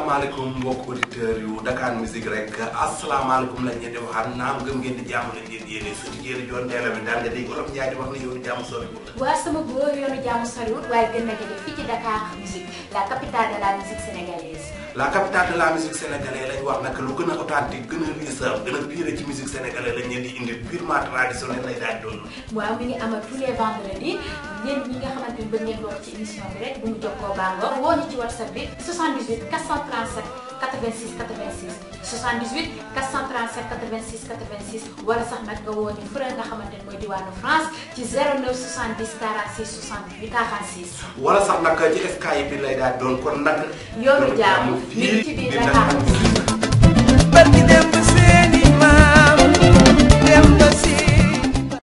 asalaamaaleykum mbokk auditeurs yu Dakar Musique rek asalaamaaleykum lañ leen di waxaat naam gëm ngeen di jàmm lañ leen yéene suñu jéeri joon ndeela bi daal nga dégg olof Njaay di wax ne yoonu jàmm soriwul waa sama góor yoonu jàmm soriwul waaye gën na jege fii ci Dakar Musique la capitale de la musique sénégalaise. la capitale de la musique sénégalaise lañ wax nag lu gën a authentique gën a riche gën a pire ci musique sénégalaise lañ leen di indi purement traditionnel lay daal doon waaw mi ngi amal tous les vendredis yéen ñi nga xamante ni bëgg ngeen bokk ci émission bi rek bu mu jokkoo bàngoo woo ñu ci whatsapp bi 78 437 86 86 78 437 86 86 wala sax nag nga woo ñu fële nga xamante ni mooy diwaanu France ci 09 70 46 68 46. wala sax nag ci Skype bi lay daal doon kon nag yoonu jàmm fii ci biir di Dakar Dakar Musique. Musique barki dem